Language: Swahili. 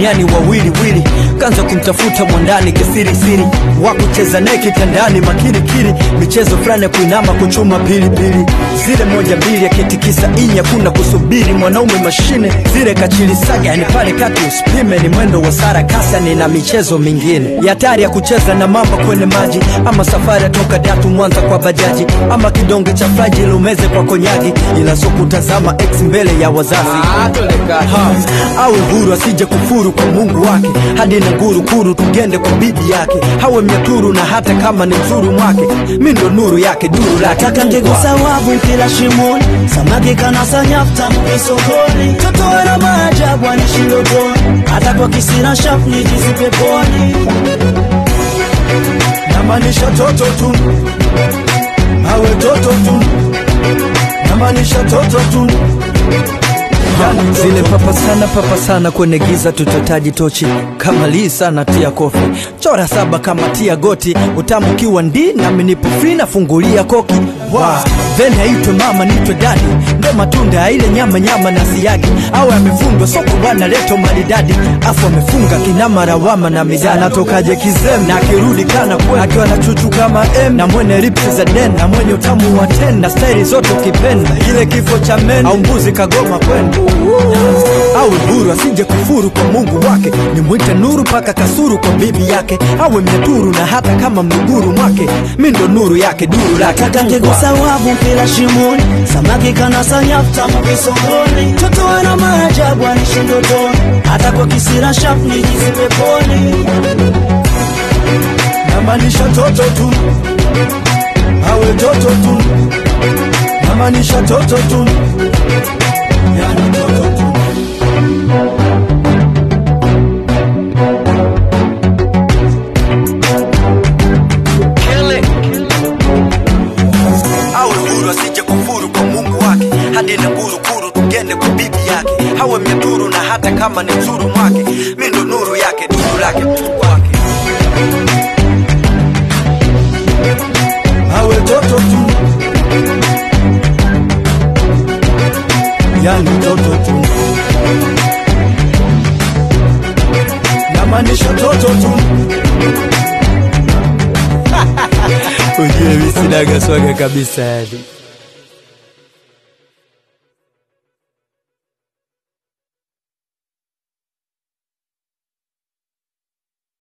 duniani wawiliwili kanza kumtafuta mwandani kisirisiri wa kucheza naye kitandani makirikiri michezo fulani ya kuinama kuchuma pilipili zile moja mbili akitikisa inya kuna kusubiri mwanaume mashine zile kachilisaga yani pale kati usipime ni mwendo wa sara kasani na michezo mingine ya hatari ya kucheza na mamba kwenye maji ama safari ya toka datu mwanza kwa bajaji ama kidonge cha fraji lumeze kwa konyagi ila so kutazama ex mbele ya wazazi Ha, awe huru asije kufuru kwa mungu wake hadi na nguru kuru tugende kwa bibi yake hawe mnyaturu na hata kama ni mzuru mwake mi ndo nuru yake duru lake Nataka ngegusa wavu kila shimoni, samaki kanasa nyafta mkisokoni, toto wana maajabu anishi ndotoni, hata kwa kisira shafu nijizi peponi. namaanisha toto tu awe toto tu namaanisha toto tu Yani zile papa sana papa sana kwenye giza tutotaji tochi kama lii sana tia kofi chora saba kama tia goti utamu kiwa ndi nami nipo free nafungulia koki wow. then aitwe mama nitwe dadi ndo matunda ya ile nyama nyama na siagi au amefundwa soko bwana leto maridadi afu amefunga kinama rawama na midani anatokaje kizem na akirudi kana kwe akiwa na chuchu kama m na mwenye lipsi za den na mwenye utamu wa ten na staili zote ukipenda ile kifo cha men au mbuzi kagoma kwenda awe huru asije kufuru kwa mungu wake nimwite nuru paka kasuru kwa bibi yake awe mnyaturu na hata kama mnuguru mwake mi ndo nuru yake duru lake Nataka ngegusa wavu kila shimoni, samaki kanasa nyafta mkisokoni, toto wana maajabu anishi ndotoni, hata kwa kisira shafu nijizi peponi. namaanisha toto tu awe toto tu namaanisha toto tu yani toto tu awe huru asije kufuru kwa mungu wake hadi na ngurukuru tugende kwa bibi yake hawe mnyaturu na hata kama ni mzuru mwake mi ndo nuru yake duru lake kwake awe toto tu yani toto tu namaanisha toto tu ujue mi sinaga swaga kabisa yani